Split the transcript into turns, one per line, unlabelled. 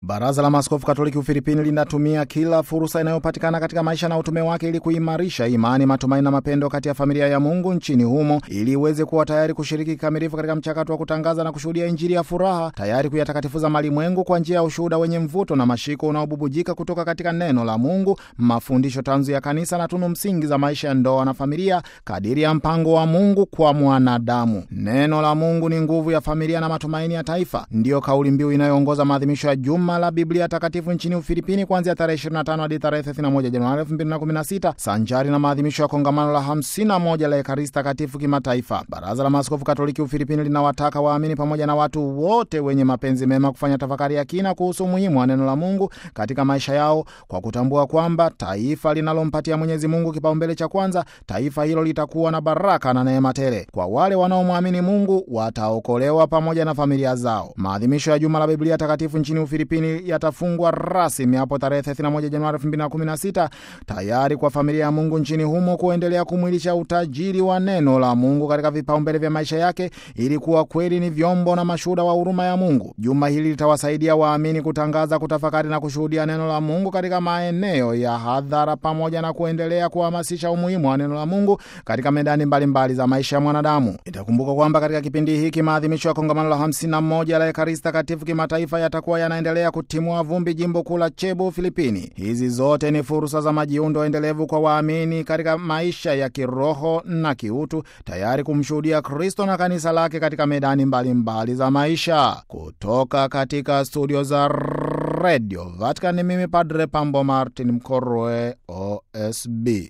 Baraza la Maaskofu Katoliki Ufilipini linatumia kila fursa inayopatikana katika maisha na utume wake ili kuimarisha imani, matumaini na mapendo kati ya familia ya Mungu nchini humo ili iweze kuwa tayari kushiriki kikamilifu katika mchakato wa kutangaza na kushuhudia Injili ya furaha, tayari kuyatakatifuza malimwengu kwa njia ya ushuhuda wenye mvuto na mashiko unaobubujika kutoka katika neno la Mungu, mafundisho tanzu ya Kanisa na tunu msingi za maisha ya ndoa na familia kadiri ya mpango wa Mungu kwa mwanadamu. Neno la Mungu ni nguvu ya familia na matumaini ya taifa, ndiyo kauli mbiu inayoongoza maadhimisho ya juma la Biblia Takatifu nchini Ufilipini kuanzia tarehe 25 hadi tarehe 31 Januari 2016 sanjari na maadhimisho ya kongamano la 51 la Ekaristi Takatifu kimataifa. Baraza la Maaskofu Katoliki Ufilipini linawataka waamini pamoja na watu wote wenye mapenzi mema kufanya tafakari ya kina kuhusu umuhimu wa neno la Mungu katika maisha yao kwa kutambua kwamba taifa linalompatia Mwenyezi Mungu kipaumbele cha kwanza, taifa hilo litakuwa na baraka na neema tele. Kwa wale wanaomwamini Mungu wataokolewa pamoja na familia zao. Maadhimisho ya juma la Biblia Takatifu nchini Ufilipini yatafungwa rasmi hapo tarehe 31 Januari 2016 tayari kwa familia ya Mungu nchini humo kuendelea kumwilisha utajiri wa neno la Mungu katika vipaumbele vya maisha yake ili kuwa kweli ni vyombo na mashuhuda wa huruma ya Mungu. Juma hili litawasaidia waamini kutangaza, kutafakari na kushuhudia neno la Mungu katika maeneo ya hadhara pamoja na kuendelea kuhamasisha umuhimu wa neno la Mungu katika medani mbalimbali mbali za maisha ya mwanadamu. Itakumbuka kwamba katika kipindi hiki maadhimisho ya kongamano la 51 la Ekaristi Takatifu kimataifa yatakuwa yanaendelea kutimua vumbi jimbo kuu la Cebu, Filipini. Hizi zote ni fursa za majiundo endelevu kwa waamini katika maisha ya kiroho na kiutu, tayari kumshuhudia Kristo na kanisa lake katika medani mbalimbali mbali za maisha. Kutoka katika studio za Radio Vatican, mimi Padre Pambo Martin Mkorwe, OSB.